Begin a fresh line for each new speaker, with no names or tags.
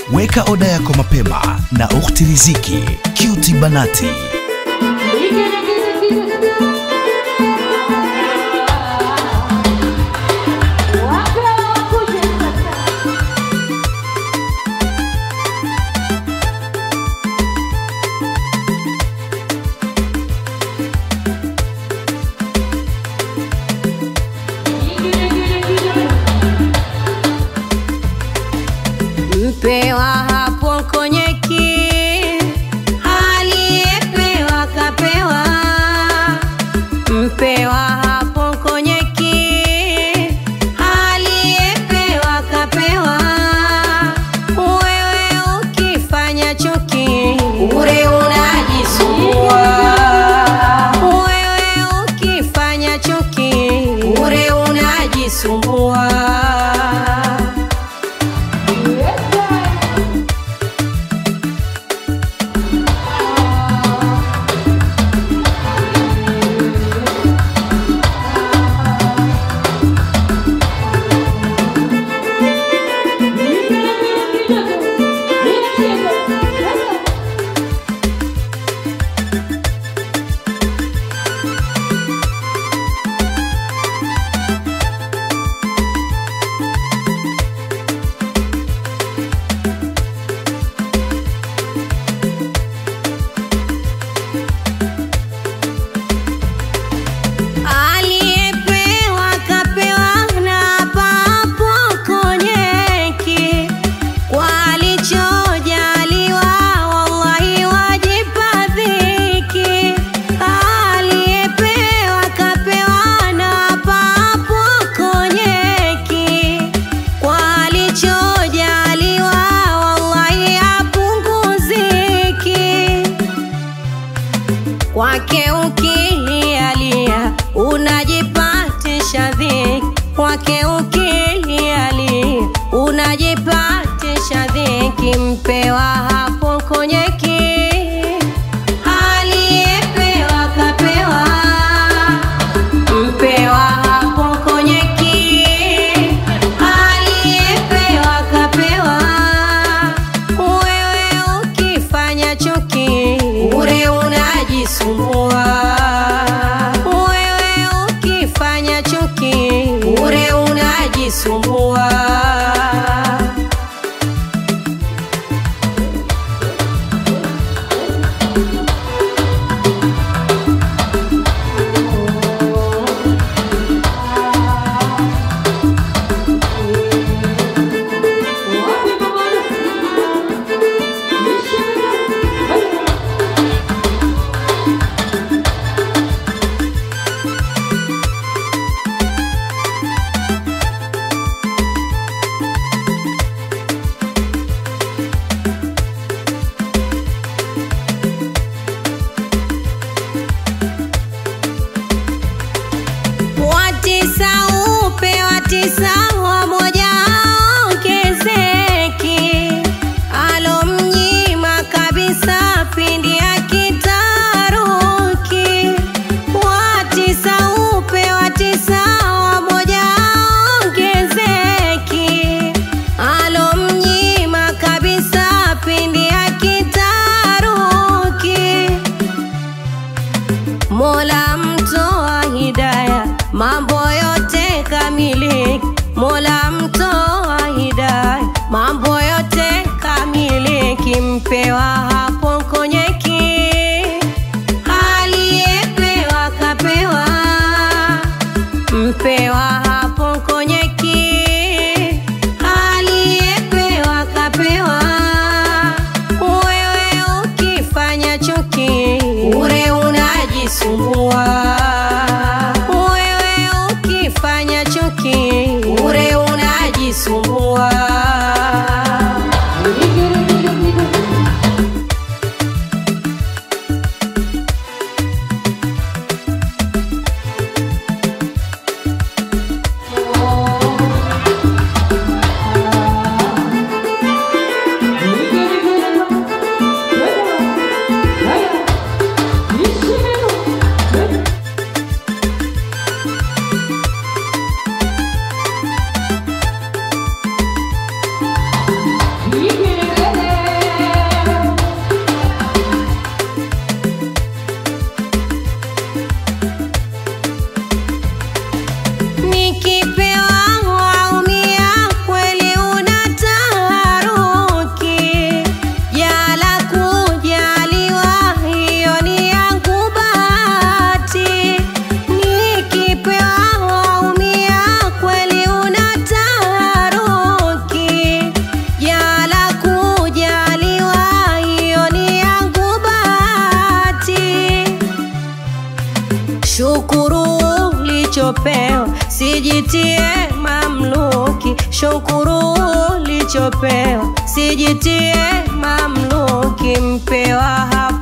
Weka oda yako mapema na Ukhti Riziki Cutie Banati.
Mpewa hapo konyeki, aliyepewa kapewa. Mpewa hapo konyeki, aliyepewa kapewa. Wewe ukifanya chuki, bure unajisumbua. Wewe ukifanya chuki, bure unajisumbua. Aliyepewa kapewa na papo konyeki, kwa alichojaliwa wallahi wajipa dhiki. Aliyepewa kapewa na papo konyeki, kwa alichojaliwa wallahi hapunguziki kwake ukilialia unajipatisha dhiki, kwake ukilialia unajipatisha dhiki. Mpewa hapo konyeki, aliyepewa kapewa. Mpewa hapo konyeki, aliyepewa kapewa. Wewe ukifanya chuki, bure unajisumbua. Wewe ukifanya chuki, bure unajisumbua. sijitie mamluki, shukuru ulichopewa, sijitie mamluki, mpewa hapa